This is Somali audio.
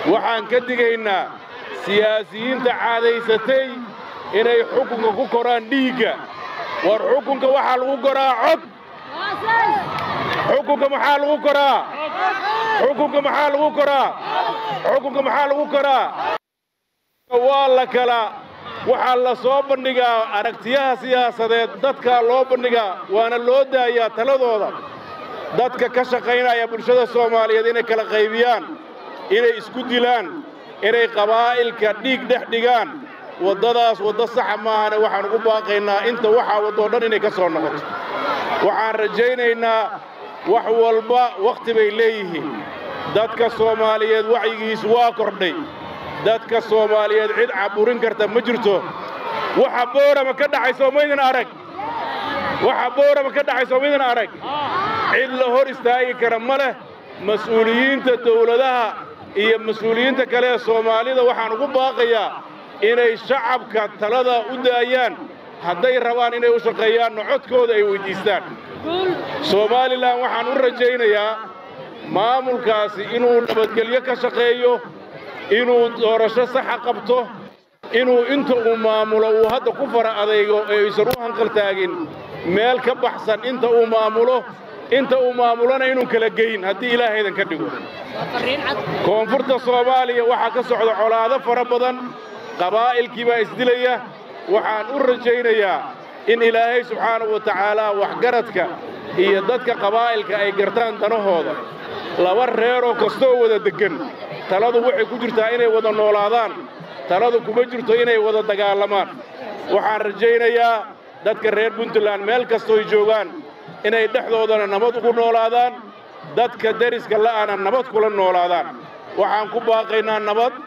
waxaan ka digaynaa siyaasiyiinta caadaysatay inay xukunka ku koraan dhiigga war xukunka waxaa lagu koraa cod xukunka maxaa lagu koraa xukunka maxaa lagu koraa xukunka maxaa lagu koraa waa la kala waxaa la soo bandhigaa aragtiyaha siyaasadeed dadkaa loo bandhigaa waana loo daayaa taladooda dadka ka shaqaynaya bulshada soomaaliyeed inay kala qaybiyaan inay isku dilaan inay qabaa'ilka dhiig dhex dhigaan waddadaas waddo saxa maahane waxaan ugu baaqaynaa inta waxaa waddoo dhan inay ka soo noqoto waxaan rajaynaynaa wax walba wakhti bay leeyihiin dadka soomaaliyeed wacyigiisu waa kordhay dadka soomaaliyeed cid caburin karta ma jirto waxa boorama ka dhacay soomaydin arag waxa boorama ka dhacay soomaydin arag cid la hor istaagi kara ma leh mas'uuliyiinta dawladaha iyo mas-uuliyiinta kale ee soomaalida waxaan ugu baaqayaa inay shacabka talada u daayaan hadday rabaan inay u shaqeeyaanna codkooda ay weyddiistaan somalilan waxaan u rajaynayaa maamulkaasi inuu nabadgelyo ka shaqeeyo inuu doorasho saxa qabto inuu inta uu maamulo uu hadda ku fara adaygo ee aysan u hanqaltaagin meel ka baxsan inta uu maamulo inta uu maamulona inuu kala geyn haddii ilaahaydan ka dhigo koonfurta soomaaliya waxaa ka socda colaado fara badan qabaa'ilkii baa isdilaya waxaan u rajaynayaa in ilaahay subxaanahu wa tacaalaa waxgaradka iyo dadka qabaa'ilka ay gartaan danahooda laba reeroo kastoo wada deggan taladu waxay ku jirtaa inay wada noolaadaan taladu kuma jirto inay wada dagaalamaan waxaan rajaynayaa dadka reer puntland meel kastooy joogaan inay dhexdoodana nabad ugu noolaadaan dadka deriska la'ana nabad kula noolaadaan waxaan ku baaqaynaa nabad